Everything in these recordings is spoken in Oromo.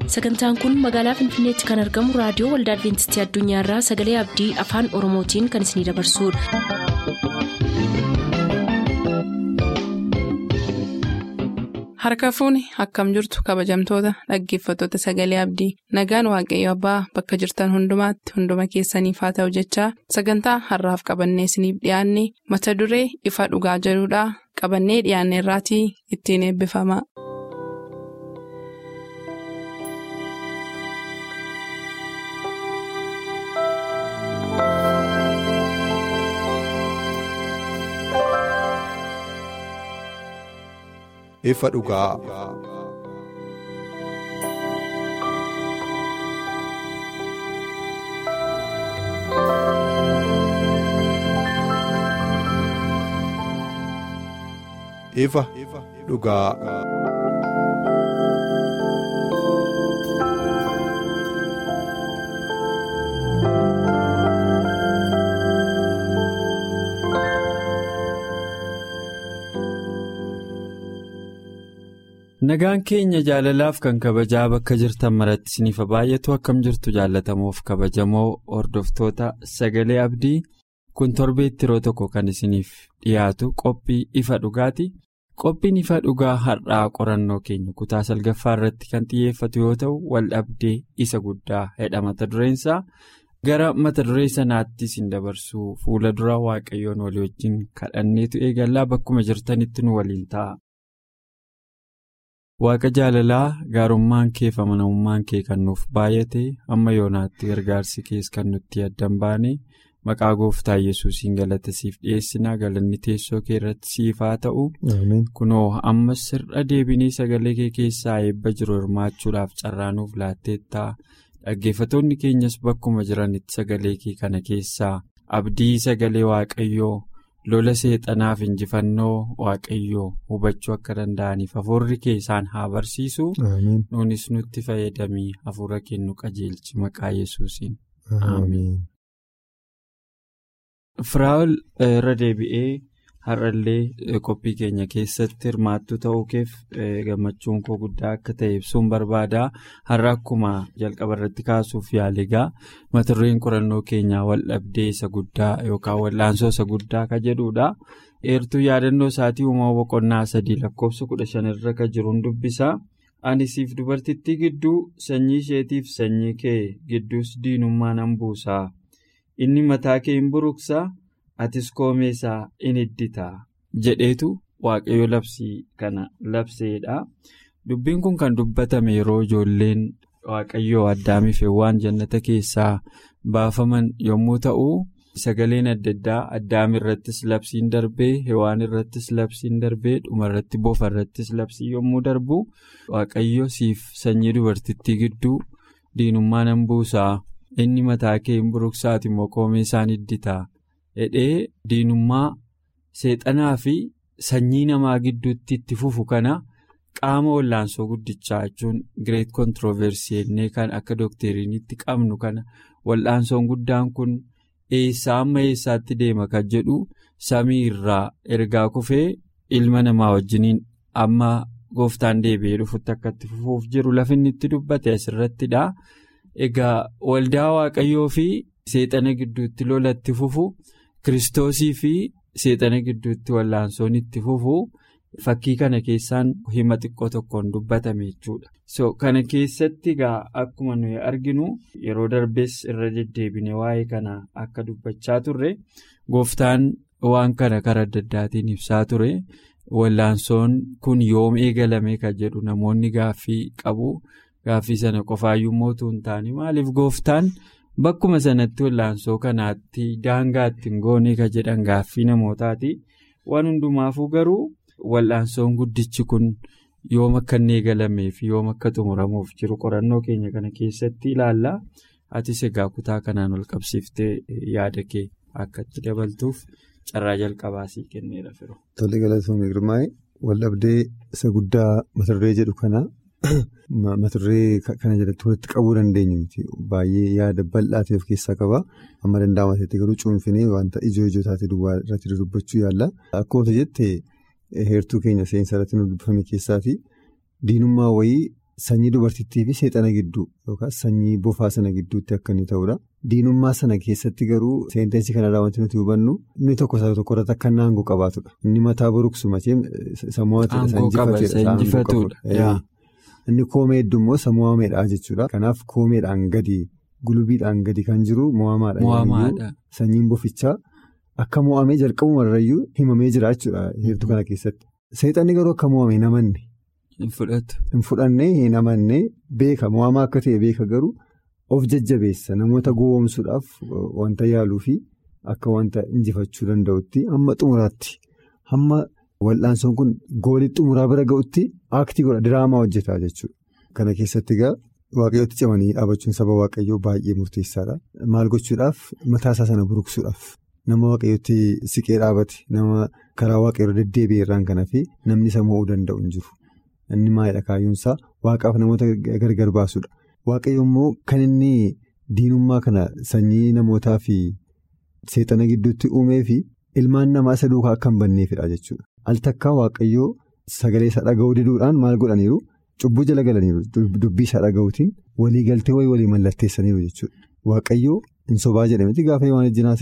sagantaan kun magaalaa finfinneetti kan argamu raadiyoo waldaa adventistii addunyaarraa sagalee abdii afaan oromootiin kan isinidabarsudha. harka fuuni akkam jirtu kabajamtoota dhaggeeffattoota sagalee abdii nagaan waaqayyo abbaa bakka jirtan hundumaatti hunduma keessaniif haa ta'u jechaa sagantaa harraaf qabannee isiniif dhiyaanne mata duree ifa dhugaa jedhudhaa qabannee dhiyaanne irraatii ittiin eebbifama. ifa dhugaa. ifa dhugaa. Nagaan keenya jaalalaaf kan kabajaa bakka jirtan maratti isiniif baay'atu akkam jirtu jaalatamuuf kabajamoo hordoftoota sagalee abdii kun torbeetti yeroo tokko kan isiniif dhiyaatu qophii ifa dhugaati. Qophiin ifa dhugaa har'aa qorannoo keenya kutaa salgaffaa irratti kan xiyyeeffatu yoo ta'u waldhabdee isa guddaa jedha mata dureensaa gara mata duree sanaatti isin dabarsuu fuula dura waaqayyoon walii wajjin kadhanneetu eegallaa bakkuma jirtanitti nu waliin ta'a. Waaqa jaalalaa gaarummaan kee fi amanamummaan kee kan nuuf baay'ate amma yoonaatti gargaarsi kees kan nutti addan baane maqaa gooftaa yesuusiin galata siif dhiyeessinaa galanni teessoo kee irratti siif haa ta'u. Kunoo ammas sirna deebinii sagalee kee keessaa eebba jiru hirmaachuudhaaf carraanuuf laatteettaa dhaggeeffattoonni keenyas bakkuma jiranitti sagalee kee kana keessaa abdii sagalee waaqayyoo. lola seexanaaf injifannoo waaqayyoo hubachuu akka danda'aniif hafuurri kee isaan haa barsiisu nuunis nutti fayyadamii hafuura kennu qajeelchi maqaa yesuusiin ameen. firaa'ol irra deebi'ee har'allee qophii keenya keessatti hirmaattu ta'uu keef gammachuun koo guddaa akka ta'e ibsuun barbaada har'a akkuma jalqaba irratti kaasuuf yaaligaa mata dureen qorannoo keenyaa waldhabdee isa guddaa yookaan wal'aansoo isa guddaa ka jedhudha eertuu yaadannoo isaatii uumama boqonnaa sadii lakkoofsa kudha shanirra ka jiruun dubbisa ani siif dubartittii gidduu sanyii isheetiif sanyii kee gidduus diinummaa nan buusaa inni mataa kee hin buruqsaa. atis koomeesaa in iddita jedheetu waaqayyo labsii kana labseedha dubbiin kun kan dubbatame yeroo ijoolleen waaqayyoo addaamiif waan jannata keessaa baafaman yommuu ta'u sagaleen adda addaa addaam irrattis labsiin darbee hewaan irrattis labsiin darbee dhuma irratti bofa irrattis labsii yommuu darbu waaqayyo siif sanyii dubartittii gidduu diinummaa nan buusaa inni mataa kee hin buruqsaati immoo koomeesaan iddita. Hidhee diinummaa seexanaa fi sanyii namaa gidduutti itti fufu kana qaama wallaansoo guddichaa jechuun gireet kontirooversii jennee kan akka dookteriinitti qabnu kana wallaansoon guddaan kun eessaa amma eessaatti deema kan jedhu samii irraa ergaa kufee ilma namaa wajjiniin amma gooftaan deebi'ee dhufutti akka itti fufuuf jiru lafinni itti dubbate asirrattidha. Egaa waldaa waaqayyoo fi seexana gidduutti lola itti fufu. Kiristoosii fi seexana gidduutti wallaansoon itti fufu fakkii kana keessaan hima xiqqoo tokkoon dubbatame jechuudha. So kana keessatti egaa akkuma nuyi arginu yeroo darbees irra deddeebine waa'ee kana akka dubbachaa turre gooftaan waan kana karaa adda addaatiin ibsaa ture wallaansoon kun yoom eegalame kan jedhu namoonni gaaffii qabu gaaffii sana qofaayyuu mootuu hin taane maaliif gooftaan. Bakkuma sanatti wallaansoo kanaatti daangaa ittiin goonee ka jedhan gaaffii namootaati. Waan hundumaafuu garuu wal'aansoon guddichi kun yoom akka inni eegalamee fi yoom akka xumuramuuf jiru qorannoo keenya kana keessatti ilaalla. Atis egaa kutaa kanaan wal qabsiiftee yaada kee akka itti dabaltuuf carraa jalqabaa sii kenneera firu. Tole galatoomii girmaa'e waldhabdee isa guddaa mata duree jedhu kana. Mata duree kana jalatti walitti qabuu dandeenyu miti baay'ee yaada bal'aa ta'e of keessaa qaba amma danda'ama ta'etti garuu cuunfinee wanta ijoo ijoo taate duwwaa irratti dubbachuu yaalla. Akkuma jette heertuu keenya seensa irratti nu dubbifame keessaati diinummaa wayii sanyii dubartittii fi seexana gidduu yookaas sanyii bofaa sana gidduutti akka inni ta'udha. Diinummaa sana keessatti garuu seenteensii kanarraa wanti nuti hubannu inni tokko isa tokko irratti akka naangoo qabaatudha. Inni mataa boruqsu macheem sammuu Inni koomee hedduu immoo sammuu meedhaa jechuudha. Kanaaf koomeedhaan gadi gulubiidhaan gadi kan jiru mo'amaadha. Sanyiin bofichaa akka mo'amee jalqabumarrayyuu himamee jira jechuudha heertuu kana keessatti. Seexanni garuu akka mo'ame hin amanne. Hin fudhanne hin amanne beeka mo'amaa akka ta'e beeka garuu of jajjabeessa namoota gowwoomsuudhaaf wanta yaaluu fi akka wanta injifachuu danda'utti hamma xumuraatti hamma. Wal'aansoon kun goolii xumuraa bira ga'utti aaktii godha diraamaa hojjetaa jechuudha. Kana keessatti egaa waaqayyootti cimanii dhaabachuun saba waaqayyoo baay'ee murteessaadha. Maal gochuudhaaf mataasaa sana buruqsuudhaaf nama waaqayyootti siqee dhaabate nama karaa waaqayyoo deddeebi'e irraan kanaa fi namni isa mo'uu danda'u hin jiru. Inni maalidha kaayyoonsaa waaqaaf namoota gargar baasudha. Waaqayyo immoo kan inni diinummaa kana sanyii namootaa fi seexana gidduutti uumee fi ilmaan namaa isa duukaa akka hin banneefidha jechuudha. Al takkaa waaqayyoo sagalee isaa dhaga'uu diduudhaan maal godhaniiru cubbuu jala galaniiru dubbii isaa dhaga'uutiin waliigaltee wayii walii mallatteessaniiru jechuudha. Waaqayyoo hin sobaa jedhametti gaafa waan ejjinaas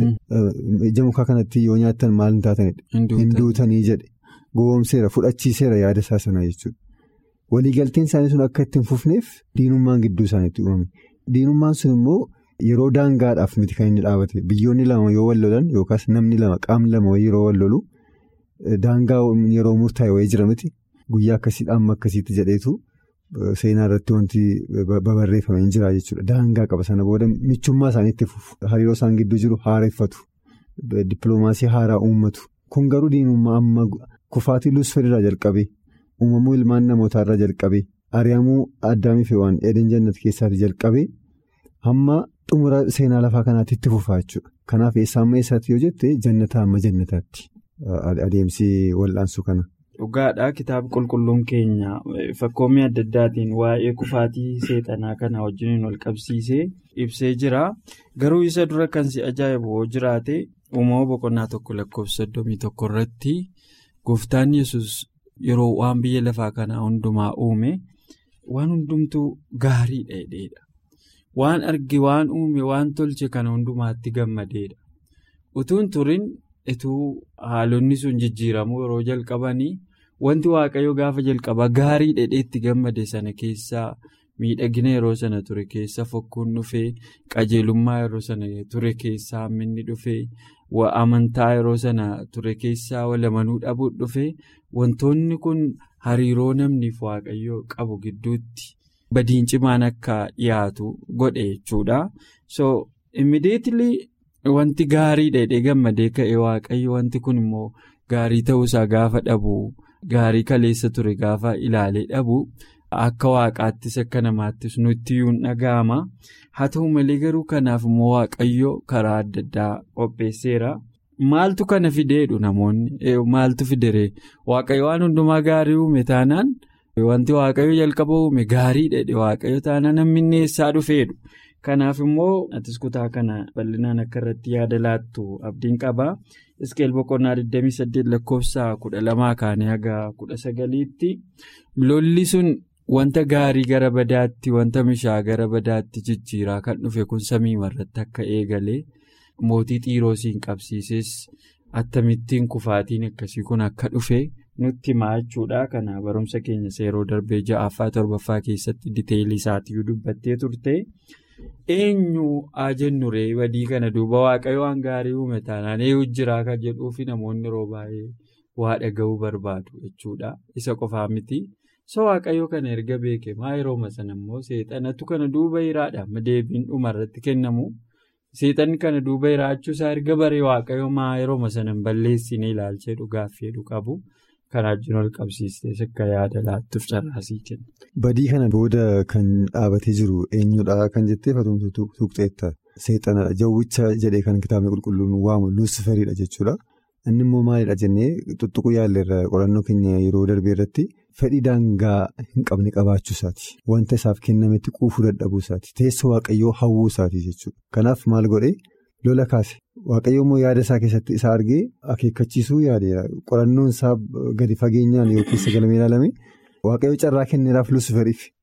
ija mukaa kanatti yoo nyaattan maal hin taatanidha. Hin duutanii jedhe gowwoomseera fudhachiiseera yaada isaa sana jechuudha. Waliigalteen isaanii sun akka ittiin fufneef diinummaan gidduu isaaniitti uumame. Diinummaan sun immoo yeroo daangaadhaaf miti kan inni dhaabate biyyoonni lama yoo wal lolan yookaas namni lama qaamni lama yeroo wal lolu. Daangaa yeroo murtaa'e wayii jira miti guyyaa akkasiidhaan amma akkasiitti jedheetu seenaa irratti wanti babarreeffame hin jira jechuudha. Daangaa qaba sana booda michummaa isaaniitti fufu hariiroo isaan gidduu jiru haareffatu dippiloomaasii haaraa uummatu kun garuu diinummaa amma kufaatii luusfeerraa jalqabee uumamuu ilmaan namootaarraa jalqabee ari'amuu addaamii fi waan eeden jannat keessaatii jalqabee hamma xumura seenaa lafaa kanaatti itti fufaa jechuudha. Kanaaf eessaa amma eessaatti yoo jette jannataa amma jannataatti. Adeemsi wal'aansuu kana. Dhugaadhaa kitaaba qulqulluun keenya fakkoommii adda addaatiin waa'ee kufaatii seexanaa kana wajjin wal qabsiisee ibsee jira. Garuu isa dura kan si ajaa'ibu yoo jiraate uumama boqonnaa tokko lakkoofsa soddomii tokko irratti gooftaan yesus yeroo waan biyya lafaa kanaa hundumaa uume waan hundumtuu gaarii dheedheedha. Waan arge waan uume waan tolche kana hundumaatti gammadeedha. Utuun turin. Ituu haalonni sun jijjiiramuu yeroo jalqabanii wanti waaqayyo gaafa jalqabaa gaarii dheedheetti gammade sana keessaa miidhagina yeroo sana ture keessa fokkuun dhufee qajeelummaa yeroo sana ture keessaa hamminni dhufee amantaa yeroo sana ture keessaa walamanuu dhabuun dhufee wantoonni kun hariiroo namniif waaqayyo qabu gidduutti badiin cimaan akka dhiyaatu godhe jechuudha. So immediately. Wanti gaarii dheedhee gammadee ka'e waaqayyo wanti kun immoo gaarii ta'uusaa gaafa dhabu gaarii kaleessa ture gaafa ilaalee dhabu akka waaqaattis akka namaattis nutti iyyuu dhaga'ama haa ta'u malee garuu kanaaf immoo waaqayyo karaa adda addaa qopheesseera. Maaltu kana fideedhu namoonni maaltu fidere waaqayyo waan hundumaa gaarii uume taanaan wanti waaqayyo jalqaba uume gaarii dheedhe waaqayyo taanaan namni eessaa dhufeedhu. Kanaaf immoo atis kutaa kana bal'inaan akka irratti yaada laattu abdiin qaba. Iskeel boqonnaa 28 lakkoofsa 12 kaanii haga 19tti lolli sun wanta gaarii gara badaatti wanta mishaa gara badaatti jijjiiraa kan dhufe kun samii irratti akka eegale mootii xiiroosiin qabsiises attamittiin kufaatiin akkasii kun akka dhufe nutti himaa jechuudha. Kana barumsa keenya seeroo darbee ja'affaa torbaffaa keessatti diteelii isaatiyyuu dubbattee turte. Eenyu haa jennu ree badii kana duuba waaqayyo waan gaarii uume taanaan eenyu jiraa kan jedhuufi namoonni yeroo baay'ee waa dhaga'uu barbaadu jechuudha. Isa qofaa miti. So waaqayyo kana erga beeke maa yerooma sana immoo seexanatu kana duuba hiraadha. Deebiin dhuma irratti kennamu. Seexanni kana duuba hiraachuu isaa erga baree waaqayyo maa yerooma sana hin balleessine ilaalchee dhugaaf fedhu qabu. Kan wajjin ol qabsiistee akka yaada laattuuf carraasii kenna. Badii kana booda kan dhaabatee jiru eenyudha kan jettee fatumtu tuqxeetta. Seexanadha. Jawwicha jedhee kan kitaabni qulqulluun waamu luusiferiidha jechuudha. Inni immoo maalidha jennee tuttuquu yaalleerra qorannoo keenya yeroo darbee irratti fedhii daangaa hin qabne qabaachuu isaati. Wanta isaaf kennametti quufuu dadhabuu isaati. Teessoo waaqayyoo hawwuu isaati jechuudha. Kanaaf maal godhee lola kaase. Waaqayyo immoo yaada isaa keessatti isa argee akeekkachiisuu yaadeera. Qorannoon isaa gadi fageenyaan yookiin sagalamee ilaalame waaqayyo carraa kenneeraaf luusiferiif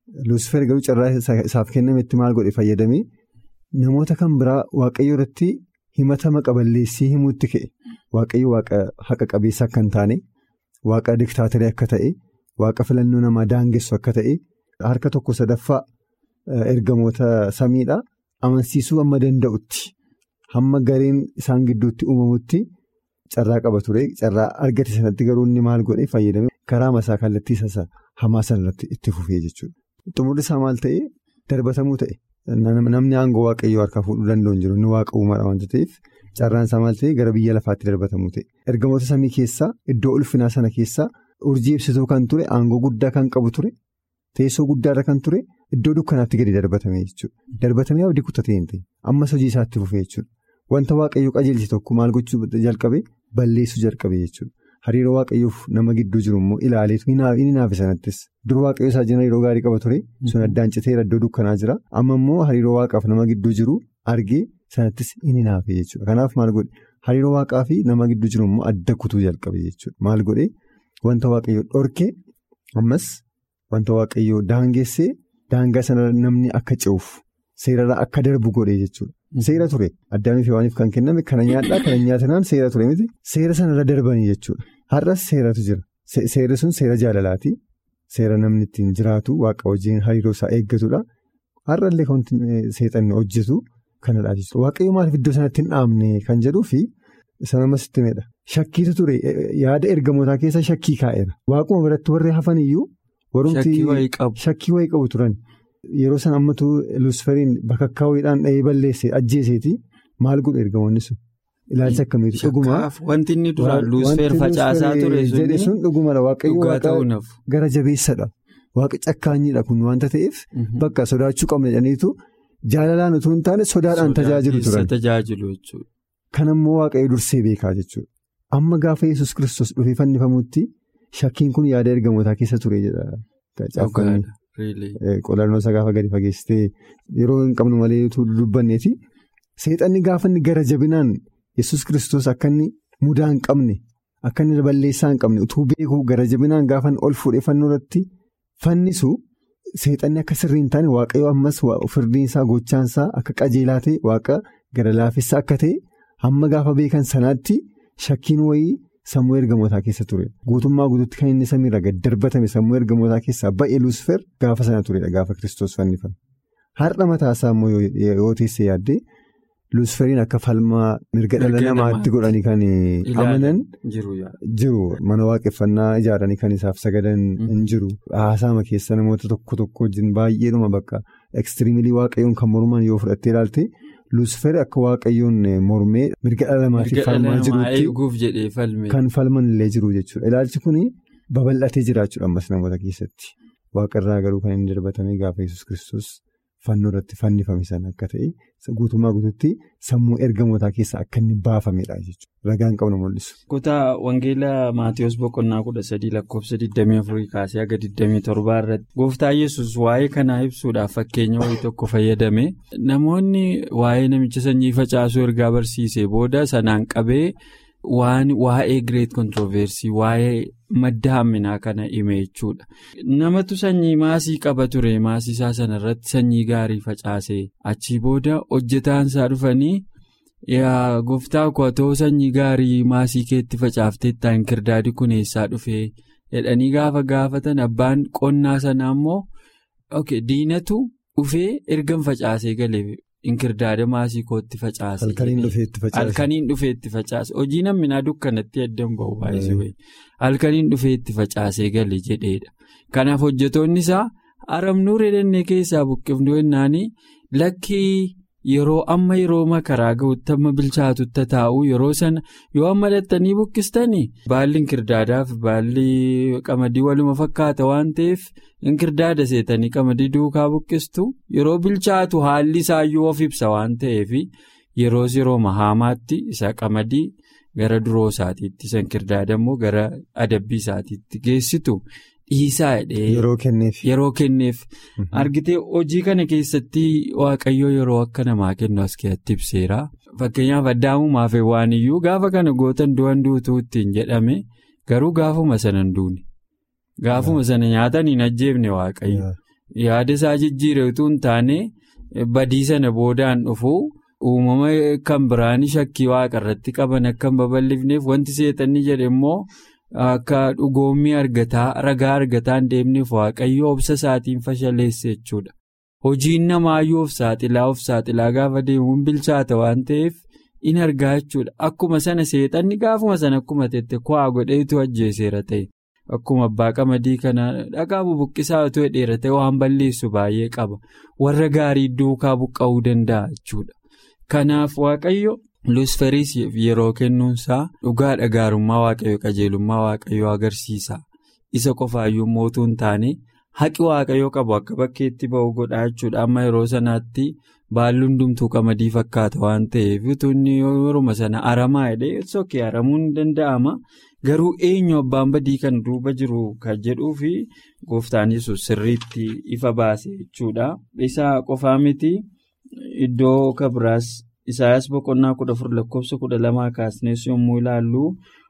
Luusfer garuu carraa isaaf kennametti maal godhe fayyadamee namoota kan biraa waaqayyo irratti himatama qaballeessii himuutti ka'e waaqayyo waaqa haqa qabeessa akka hin taane waaqa diktaatarii akka ta'e waaqa filannoo namaa daangessu akka ta'e harka tokko sadaffaa ergamoota samiidhaa amansiisuu amma danda'utti hamma gareen isaan gidduutti uumamutti carraa qaba ture carraa argate sanatti garuu inni maal godhe fayyadame karaa masaa kallattii isaa hamaa sanarratti itti fufee jechuudha. Xumurri isaa maal ta'ee darbatamuu ta'e namni aangoo waaqayyoo harkaa fuudhuu danda'u hin jiru inni waaqa uumaadha waanta ta'eef carraan isaa maal ta'e gara biyya lafaatti darbatamuu ta'e ergamoota samii keessaa iddoo ulfinaa sana keessaa urjii ibsituu kan ture aangoo guddaa kan qabu ture teessoo guddaarra kan ture iddoo dukkanaatti gadi darbatame jechuudha darbatamee abdii kutatee hin ta'e ammas hojii isaatti fufee jechuudha wanta waaqayyoo qajeelche tokko maal gochuu jalqabe balleessuu jalqabe jechuudha. Hariiroo waaqayyoof nama gidduu jiru immoo ilaaleetu inni naafe sanattis dur waaqayyoo isaa jina hariiroo gaarii qaba ture sun addaan citeera iddoo dukkanaa jira amma immoo hariiroo waaqaaf nama gidduu jiru argee sanattis inni naafe jechuudha kanaaf maal godhe hariiroo waaqaa fi nama gidduu jiru immoo adda kutuu jalqabe jechuudha maal godhe wanta waaqayyoo dhorke ammas wanta waaqayyoo daangessee daangaa sana namni akka ce'uuf seerarraa akka darbu godhe jechuudha. Seera ture addaamiif waaniif kan kenname kana nyaadhaa kana nyaatanaan seera ture miti seera sanarra darbanii jechuudha har'as seeratu jira seerri sun seera jaalalaati seera namni ittiin jiraatu waaqa wajjin hariiroo isaa eeggatudha har'allee kan seexanni hojjetu kanadha jechuudha waaqayyo maaliif iddoo sanatti hin dhaabne kan jedhuu fi sanamas itti meedha shakkiitu ture yaada ergamootaa keessa shakkii kaa'eera waaquma biratti warri hafan iyyuu shakkii wayii qabu turan. Yeroo san ammatu luusferiin bakakkaawwiidhaan dhahee balleesse ajjeeseeti maal godhu ergamoonni sun ilaalcha akkamiiti dhugumaa. Wanti inni duraan luusfer facaasaa ture sun dhugumadha waaqayyo waaqa gara jabeessadha waaqa cakkaanyiidha kun wanta ta'eef bakka sodaachuu qabna jedhaniitu jaalalaan utuu hin taane sodaadhaan tajaajilu turan. Kan ammoo waaqayyo dursee beekaa jechuudha amma gaafa yesus kristos dhufee fannifamutti shakkiin kun yaada ergamootaa keessa ture jedha. Qolannoo isaa gaafa gadi fageessitee yeroo hin qabnu malee dubbanneeti seexanni gaafa inni gara jabinaan yesus kristos akka inni mudaa hin qabne akka inni balleessaa hin qabne utuu beekuu gara jabinaan gaafa ol fuudhee fannoo irratti fannisu seexanni akka sirrii hin taane waaqayyo ammas firdiin isaa gochaan isaa akka qajeelaa ta'e waaqa gara laafessa akka ta'e hamma gaafa beekan sanaatti shakkiin wayii. Sammuu ergamootaa keessa ture guutummaa guutuutti kan inni samiirra gad darbatame sammuu ergamootaa keessaa ba'ee luusfer gaafa sana turedha gaafa kiristoos fannifame har'a mataasaa immoo yoo teessee yaaddee luusferiin akka falmaa mirga dhala namaatti godhanii kan amanan jiru mana waaqeffannaa ijaaranii kan isaaf sagadan hin jiru haasaama keessa namoota tokko tokko wajjin baay'eedhuma bakka ekstiriimilii waaqayyoon kan morman yoo fudhattee ilaalte. Luusfer akka waaqayyoon mormee mirga dhala namaatiif falmaa jirutti kan falman illee jiru jechuudha. Ilaalchi kun babal'atee jiraachuudha ammas namoota keessatti. Waaqarraa garuu kan inni darbatame gaafa yesus kristos fannoo irratti fannifame sana akka ta'e guutummaa guutuutti sammuu ergamootaa keessaa akka inni baafamedha jechuudha. Ragaan qabnu mul'isu. Kutaa Wangeelaa Maatiyus Boqonnaa kudha sadii lakkoofsa 24 kaasee haga 27 irratti gooftaa yesus waa'ee kanaa ibsuudhaaf fakkeenya wayii tokko fayyadame namoonni waa'ee namicha sanyii facaasuu ergaa barsiisee booda sanaan qabee waan waa'ee Greet Kontirooversii waa'ee madda hamminaa kana hime jechuudha. Namatu sanyii maasii qaba ture maasii isaa sanarratti sanyii gaarii facaase achii booda hojjetaan isaa dhufanii. Yaa gooftaa kotoo sanyii gaarii maasii keetti facaaftee ittaan kirdaadi kun eessaa dhufee jedhanii gaafa gaafatan abbaan qonnaa sanaa immoo diinatu dhufee ergan facaasee galee inkirdaada maasii kootti facaase. Halkaniin dhufee itti facaase hojii namminaa dukkanatti addan bahu baay'isuu halkaniin dhufee itti facaasee galee jedheedha. Kanaaf hojjetoonni isaa aramnuu reedannee keessaa buqqifnu yennaanii lakkii. Yeroo amma yeroo makaraa ga'utti amma bilchaatutti taa'u yeroo sana yoo amma dhattanii buqqistanii baalli inkirdaadaaf baalli qamadii waluma fakkaata waan ta'eef inkirdaada seetanii qamadii duukaa buqqistu yeroo bilchaatu haalli isaayyuu of ibsa waan ta'eef yeroos yeroo mahaamaatti isa qamadii gara duroo isaatiitti isa inkirdaada immoo gara adabbii isaatiitti geessitu. Dhiisaa yeroo kenneef yeroo kenneef argitee hojii kana keessatti waaqayyoo yeroo akka namaa kennu as keessatti ibseera fakkeenyaaf addaamumaaf waan iyyuu gaafa kana gootan du'an duutuu ittiin jedhame garuu gaafuma sana hin duune gaafuma sana nyaatan hin ajjeefne waaqayyo yaada isaa jijjiire utuu hin taane badii sana boodaan dhufu uumama kan biraan shakkii waaqa irratti qaban akka hin babal'ifneef wanti seexanni jedhe immoo akka dhugoommii argataa ragaa argataan deemneef waaqayyo obsa isaatiin fashaleesse jechuudha. Hojiin namaayyuu of saaxilaa of saaxilaa gaafa deemuun bilchaata waan ta'eef in argaa jechuudha. Akkuma sana seexanni gaafuma sana akkuma tette ku'aa godheetu ajjeeseera ta'e. Akkuma abbaa qamadii kana dhagaa bubuqqisaa otoo dheera ta'e waan balleessu baay'ee qaba. Warra gaarii duukaa buqqa'uu danda'a jechuudha. Kanaaf waaqayyo Luusferiis yeroo kennuunsaa dhugaadha gaarummaa waaqayyo qajeelummaa waaqayyo agarsiisa. Isa qofaayyuu mootuu hin taane haqi waaqayyo qabu akka bakkeetti ba'u godhaa jechuudha. Amma yeroo sanaatti baalli hundumtuu qamadii fakkaata waan ta'eef utuunni yeroo sana aramaa jedhee sookee aramuun ni danda'ama. Garuu eenyu abbaan badii kan duuba jiru kan jedhuu fi gooftaan yesus sirriitti ifa baase jechuudha. Isa qofaa miti iddoo kabiraas Isaayyaas boqonnaa kudha afur lakkoofsa kudha lamaa kaasnees yommuu ilaallu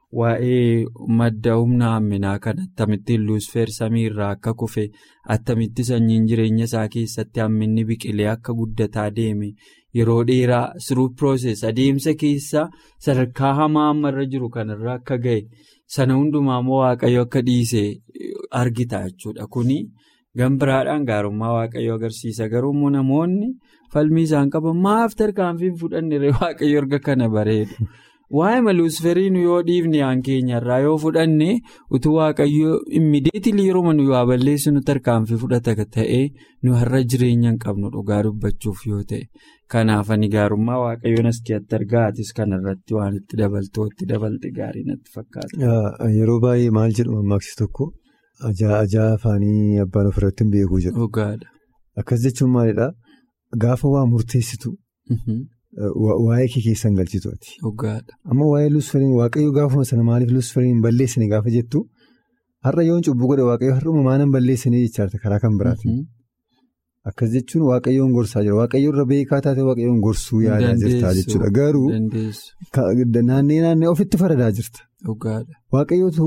waa'ee madda humna hamminaa kan akkamittiin luusfeer samii irraa akka kufe attamitti sanyiin jireenya isaa keessatti hamminni biqilee akka guddataa deeme yeroo dheeraa siruu pirooses adeemsa keessa sadarkaa hamaa ammarra jiru kanarra akka ga'e sana hundumaa immoo waaqayyo akka dhiise argita jechuudha kuni gambiraadhaan gaarummaa waaqayyo agarsiisa garuu immoo namoonni. falmii isaan qaban maaf tarkaanfiin fudhanne waaqayyo erga kana bareedu waa'ee maluusferiin yoo dhiifne aan keenyarraa yoo fudhanne utuu waaqayyo immideetilii yeroo nu waa balleessinu tarkaanfii fudhata ta'ee nu har'a jireenya hin qabnu dhugaa dubbachuuf yoo ta'e kanaaf ani gaarummaa waaqayyoon as keessatti argaatis kanarratti waan itti dabaltootti dabalte gaarii natti fakkaata. Yeroo baay'ee maal jedhu mammaaksi tokko ajaa afaanii abbaan ofirratti hin beeku jedhu. Akkas jechuun maalidhaa? Gaafa waa murteessitu waa'ee kee keessan galchitu ati. Amma waa'ee luusferiin waaqayyo gaafuma sana maaliif luusferiin hin balleessine gaafa jettu har'a yoon cubbuu godhe waaqayyo har'uma maanan balleessine jechaarte karaa kan biraati. Akkas jechuun waaqayyoon gorsaa jira waaqayyo irra beekaa taate waaqayyoon gorsuu yaadaa jirta jechuudha garuu naannee naannee ofitti faradaa jirta. Waaqayyootu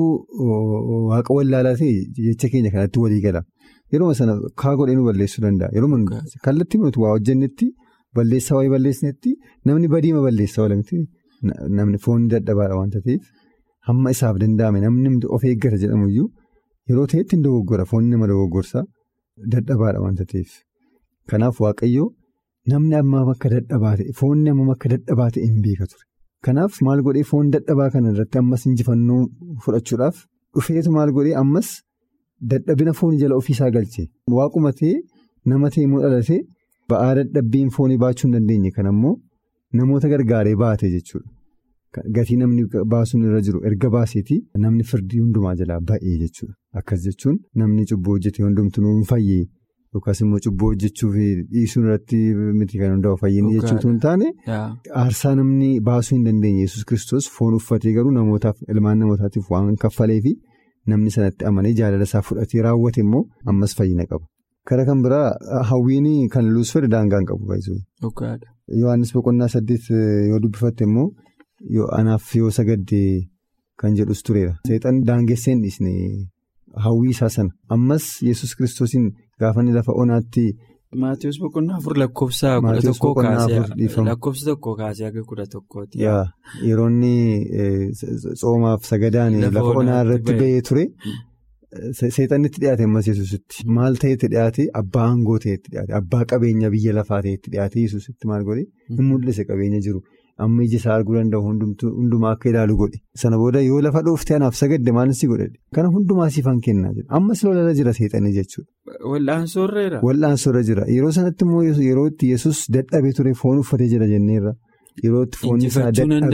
waaqa wallaalaa ta'e jecha keenya kanatti walii gala. Yeroo sana kaa godhee nu balleessuu danda'a. Yeroo kallattii nuti waa hojjennetti balleessaa wayii balleessinetti namni badiima balleessaa oolamti. Namni foon dadhabaadha waanta ta'eef hamma isaaf danda'ame namni of eeggata jedhamuyyuu yeroo ta'etti hin dogoggora foon nama dogoggorsaa dadhabaadha waanta ta'eef. Kanaaf waaqayyoo namni amma akka dadhabaa ta'e foonni amma akka dadhabaa ta'e hin beeka ture. Kanaaf maal godhee foon dadhabaa kana irratti ammas injifannoo fudhachuudhaaf dhufeetu maal godhee ammas. Dadhabina foonii jala ofiisaa galche waaquma ta'e nama ta'e immoo dhalatee ba'aa dadhabbiin foonii baachuu hin dandeenye kan ammoo namoota gargaaree baate jechuudha. Gatii namni baasuun irra jiru erga baaseeti namni firdii hundumaa jalaa ba'ee jechuudha. Akkas jechuun namni cubbuu hojjete hundumtuu hin fayyee yookaas immoo cubbuu hojjechuuf dhiisuun irratti miti kan hundaa'u fayyinni jechuutu hin taane aarsaa namni baasuu hin dandeenye yesus kiristoos foon uffatee garuu namootaaf ilmaan namootaatiif waan kaffaleefi. Namni sanatti amanee jaalala isaa fudhatee raawwate immoo ammas fayyina qaba. Kara kan biraa hawwiin kan luusferi daangaa hin qabu baay'isuu. Yohaannis boqonnaa saddeet yoo dubbifatte immoo anaaf yoo sagadde kan jedhus tureera. Seexan daangesseen dhiisne hawwii isaa sana ammas yesus kiristoosiin gaafa inni lafa onaatti. Maatiyus boqonnaa afur lakkoofsa kudha tokkoo kaasee lakkoofsa tokkoo kaasee akka kudha tokkooti. Yeroo inni soomaaf sagadaan lafa onaa irratti ba'ee ture seexannitti dhiyaate ammas yesusitti maal ta'etti dhiyaate abbaa aangoo ta'etti dhiyaate abbaa qabeenya biyya lafaa ta'etti dhiyaate yesusitti maal godhe hin mul'ise qabeenya jiru amma ija isaa arguu danda'u hundumaa akka ilaalu godhe sana booda yoo lafa dhooftee anaaf sagadde maalin si godhe kana hundumaa siifan kennaa jira ammas lolarra jira seexanii jechuudha. Wal'aansoorra Wal'aansoorra jira yeroo sanatti immoo yeroo itti yesus dadhabee ture foon uffatee jira jenneerra. Yeroo itti foon isaa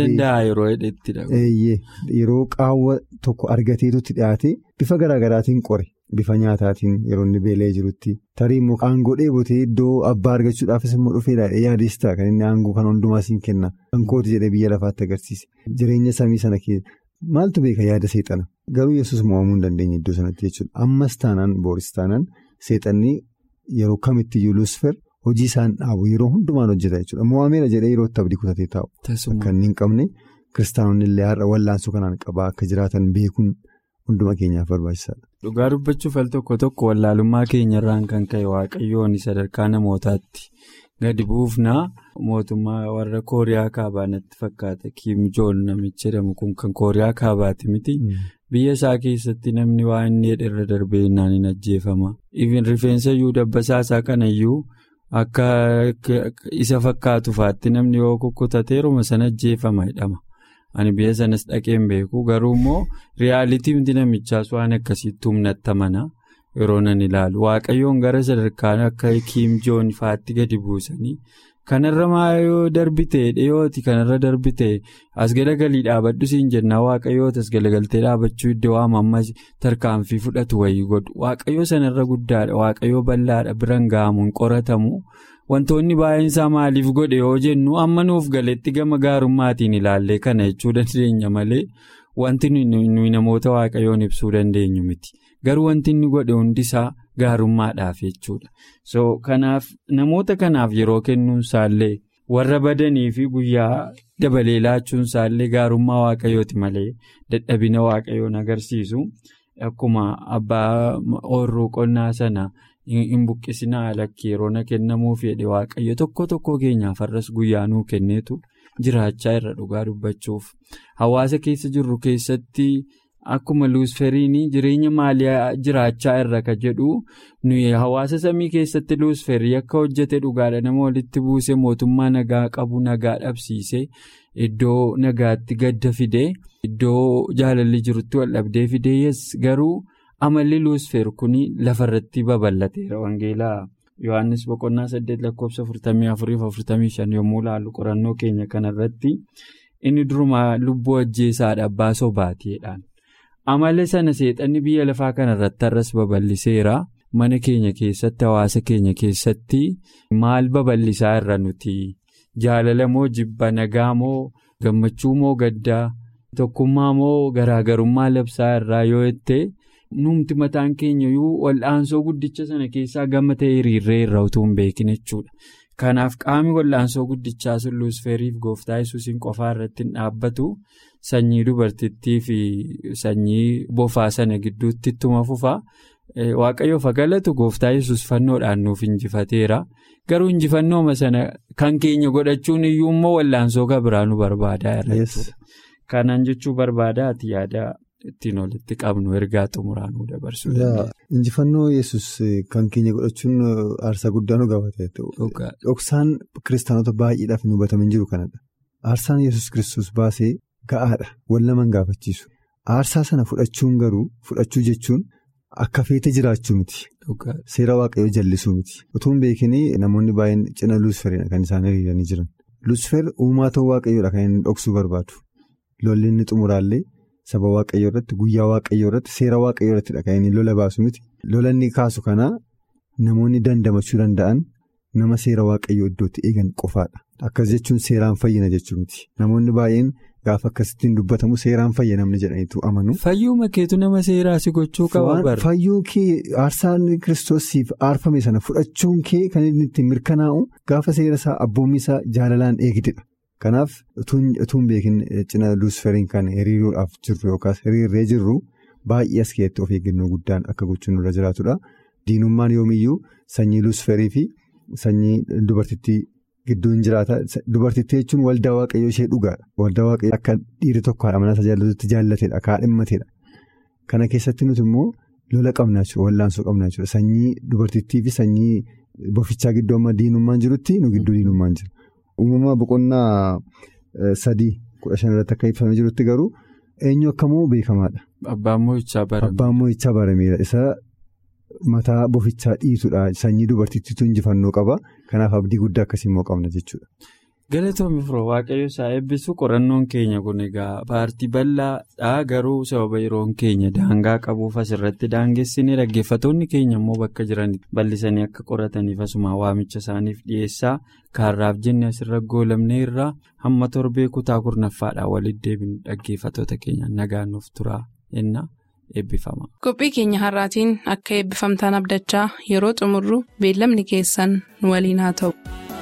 dadhabee yeroo qaawwa tokko argateetutti dhiyaate bifa garaagaraatiin qore bifa nyaataatiin yeroo inni beela'ee jirutti tarii immoo aangoo dheebotee iddoo abbaa argachuudhaafis immoo dhufeedha yaadestaa kan inni aangoo kan hundumaa siin kenna kan kooti jedhee biyya lafaatti agarsiise jireenya samii sana keessa maaltu beeka yaada seexana garuu yesus mo'amuu hin dandeenye iddoo sanatti jechuudha ammas taanaan booris taanaan seexanni yeroo kamittiyyuu luusfer. Hojii isaan dhaabu yeroo hundumaan hojjeta jechuudha. Mo'ameera jedhee yeroo itti abdii kutatee taa'u. Akka inni hin qabne kiristaanonni illee har'a wallaansoo kanaan qabaa akka jiraatan beekuun hunduma keenyaaf barbaachisaadha. Dhugaa dubbachuuf al tokko tokko wallaalummaa keenyarraan kan ka'e waaqayyoon sadarkaa namootaatti gadi buufnaa mootummaa warra kooriyaa kaabaa natti fakkaata kiim joon namichi jedhamu kun kan kooriyaa kaabaati miti. Biyya isaa keessatti namni waa inni irra darbee innaan hin ajjeefama. Even rifeensa iyyuu dabbasaa isaa kanayyuu akka isa fakkaatu faatti namni yoo kukkutateeruma sana ajjeefama jedhama. Ani biyya sanas dhaqeen beeku garuu immoo riyaalitiin namichaas waan akkasiitti humnatti amana yeroo nan ilaalu waaqayyoon gara sadarkaan akka kiim joon faatti gadi buusanii kanarra maayoo darbitee dhiyooti kanarra darbitee as galagalii dhaabadhu siin jennaa waaqayyoota as galagaltee dhaabachuu iddoo ammas tarkaanfii fudhatu wayii godhu waaqayyoo sanarra guddaadha waaqayyoo bal'aadha biran ga'amuun qoratamu. Wantoonni baay'een isaa maaliif godhe yoo jennu amma nuuf galetti gama gaarummaatiin ilaallee kana jechuu dandeenya malee wanti nuyi namoota waaqayyoon ibsuu dandeenyu miti. Garuu wanti inni godhe hundisaa gaarummaadhaaf jechuudha. So kanaaf namoota kanaaf yeroo kennuun isaallee warra badanii fi guyyaa dabalee laachuun isaallee gaarummaa waaqayyooti malee dadhabina waaqayyoon agarsiisu. Akkuma abbaa oorruu qonnaa sana. hin buqqisinaa lakkii yeroo na kennamuu fedhe waaqayyo tokko tokko keenyaaf har'as guyyaa nuu kenneetu jiraachaa irra dhugaa dubbachuuf hawaasa keessa jirru keessatti akkuma luusferiin jireenya maalii jiraachaa irra ka jedhu nuyi hawaasa samii keessatti luusferii akka hojjete dhugaadha nama walitti buuse mootummaa nagaa qabu nagaa dhabsiise iddoo nagaatti gadda fide iddoo jaalalli jirutti wal dhabdee fide garuu. amalli luusfer kun lafarratti babal'ateera wangeelaa yohannis boqonnaa saddeet lakkoofsa afurtamii afuriif afurtamii shan yommuu laallu qorannoo keenya kanarratti inni durumaa lubbuu ajjeesaadha abbaa sobaatiidhaan amala sana seexanni biyya lafaa kanarratti har'as babal'iseera mana keenya keessatti hawaasa keenya keessatti maal babal'isaa irra nuti jaalala moo jibba nagaa moo gammachuu moo gaddaa tokkummaa moo garaagarummaa labsaa irraa yoo jettee. Numti mataan keenya iyyuu wal'aansoo guddicha sana keessaa gama ta'e hiriirree irra utuu hin beekin jechuudha. Kanaaf qaamni wal'aansoo guddichaa sun luusferiif gooftaa yesuusiin qofaa irratti hin dhaabbatu sanyii dubartittii fi sanyii bofaa sana gidduutti ittuma fufa. Waaqayyoof galatu gooftaa yesus fannoodhaan nuuf injifateera. Garuu injifannooma sana kan keenya godhachuun iyyuu immoo wal'aansoo gabiraa nu barbaadaa irra Kanaan jechuu barbaadaati yaada. ittiin walitti qabnu ergaa xumuraan nu dabarsuu danda'a. Injifannoo yesus kan keenya godhachuun aarsaa guddaa nu gaafate. Dhoksaan kiristaanota baay'eedhaaf hin hubatamin jiru kanadha. Aarsaan yesus kiristoos baasee ga'aadha. Wal nama hin gaafachiisu. Aarsaa sana fudhachuun garuu fudhachuu jechuun akka feete jiraachuu miti. Seera waaqayyoo jallisuu miti. Utuu hin beekin namoonni baay'een cina luusferiidha kan isaan hiriiranii jiran. Luusfer uumaa ta'uu waaqayyoodha kan inni dhoksuu barbaadu. Lolli inni xumuraallee. Saba waaqayyoo irratti guyyaa waaqayyoo irratti seera waaqayyoo irratti kan inni lola baasu miti. Lola inni kaasu kana namoonni dandamachuu danda'an nama seera waaqayyoo iddootti eegan qofaadha. Akkas jechuun seeraan fayyina jechuu miti. Namoonni baay'een gaafa akkasittiin dubbatamu seeraan fayyinamni jedhaniitu amanu. Fayyuu makeetu nama seeraa si gochuu qaba. Fayyuu kee aarsaan kiristoosiif aarfame sana fudhachuun kee kan inni ittiin mirkanaa'u gaafa seera isaa abboommii isaa jaalalaan eegdedha. Kanaaf utuun beekin cina luusferiin kan hiriiruudhaaf jirru yookaas hiriirree jirru baay'ee as keessatti of eeggannoo guddaan akka gochuun irra jiraatudha. Diinummaan yoomiyyuu sanyii luusferii fi sanyii dubartittii gidduu hin jiraata. Dubartittii jechuun waldaa waaqayyoo ishee dhugaadha. Waldaa waaqayyoo akka dhiirri tokko haadha manaa tajaajilatutti jaallateedha. Kaadhimmateedha. Kana keessatti nuti immoo lola qabnaa jechuudha. Wallaansoo qabnaa jechuudha. Sanyii dubartittii fi sanyii bofichaa gidduu amma diinummaan jirutti nu gidduu diinummaan jira. Uumama boqonnaa sadii kudha shan irratti akka ibsamee jirutti garuu eenyu akkamuu beekamaadha. Abbaan moo'ichaa barame. Abbaan moo'ichaa barameera. Isa mataa bofichaa dhiitudha. Sanyii dubartittiitu injifannoo qaba. Kanaaf abdii guddaa akkasii immoo qabna jechuudha. Galatoomii firoo waaqayyo isaa eebbisu qorannoon keenya kun egaa paartii bal'aadhaa garuu sababa yeroon keenya daangaa qabuuf asirratti daangessinee dhaggeeffatoonni keenya immoo bakka jiran bal'isanii akka qorataniif asuma waamicha isaaniif dhiyeessaa kaarraaf jenne asirra goolamne irraa hamma torbee kutaa kurnaffaadhaan walitti deebinu dhaggeeffatoota keenya nagaan nuuf turaa jenna eebbifama. Qophii keenya har'aatiin akka eebbifamtaan abdachaa yeroo xumurru beellamni keessan nu waliin haa ta'u.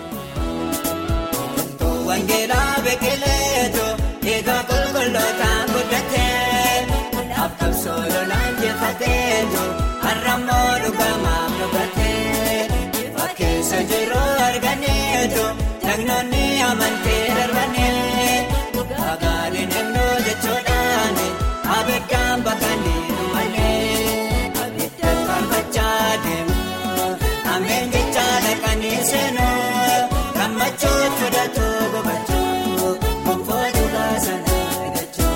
Wangeelaa beekeleetu eegaa qulqullootaan guddatee laaftuu soololaan jeefatee kenneetu har'ammoo dhugamaaf dhugate ifa keessa jiru arganeetu dhagnoonni amantee darbanii dhagaadhiin himnuu jechuudhaan abiddaan bakkanii dhumalee abidda faarfachaa deemu ameen jechaa dhaqanii seenuu gammachuu fudhatu gubachuu gonfoo dhugaa sana argachuu.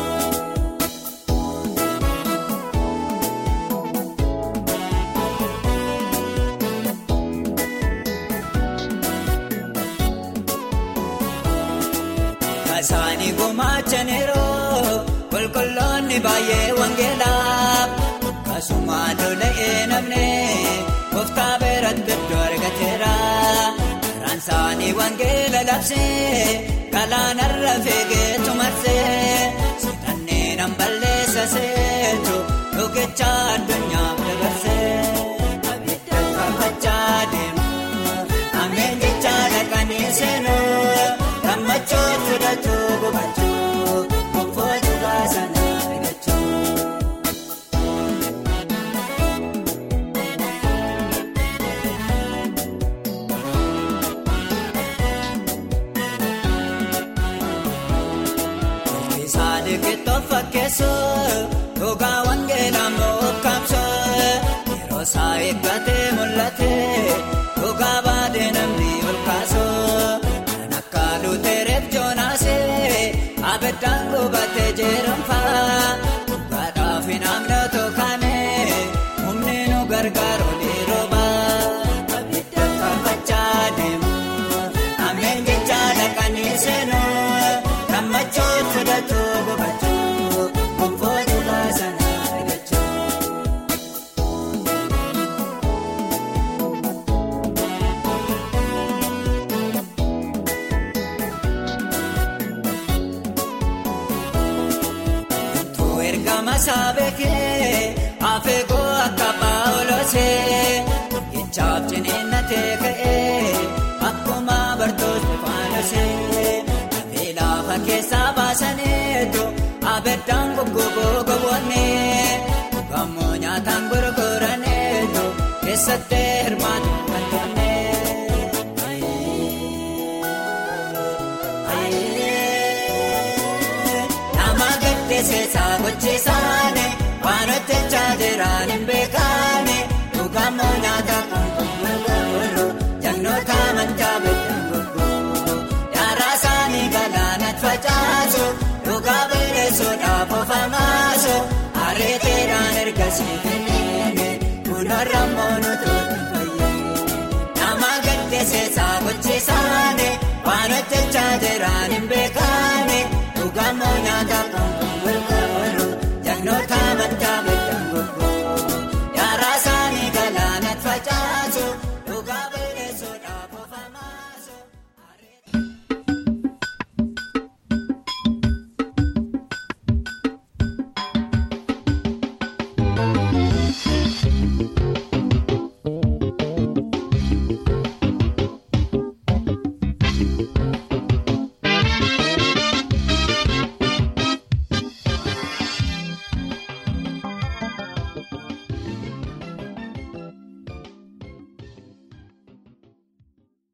Kasaanii gumaachaniiroo qulqulloonni baay'ee wangeelaaf kasumaa lola'ee namne gooftaa beeratti iddoo argateera karaan isaanii wangeela labsee galaanarra feegeetu marsee siidhanneen hamballeessa seetu dhugicha addunyaaf dabarsee abidda faarfachaa deemu ameen jecha dhaqanii seenuu. gammachuu fudhatu gubachuu gonfoo dhugaa sana argachuu. Saadii keettoo fakkeessu dhugaa wangeelaa mookkaamsu yeroo isaa eeggatee mul'ate dhugaa baadee namni ol kaasu. Lutereef joonaasee abiddaan gubatee jeeramfaa dhugaadhaaf hin amnatu kaane humni nu gargaaru ni rooba abidda faarfachaa deemu ameen jechaa dhaqanii seenuu gammachuu fudhatu gubachuu gonfoo dhugaa sana argachuu. Masaabekee afeekoo akka baa'olosee ijaaf ciniinnatee ka'ee akkuma bartoota faanosee lafee lafa keessaa baasaniitu abeddaan goggogoo gowwoonnee gammoo nyaataan gurguraneetu keessatti hirmaatu kan tonnee. Seesaa gochiisaane waan hojjechaa jiraan hin beekaane dhugamoo nyaata kan gurguru jagnoota amantaa beekan gurguru yaaraa isaanii galaanatti facaasu dhugaa balleessuudhaaf ofamaasu ariiteedhaan ergasii kenneene kunarra moonutu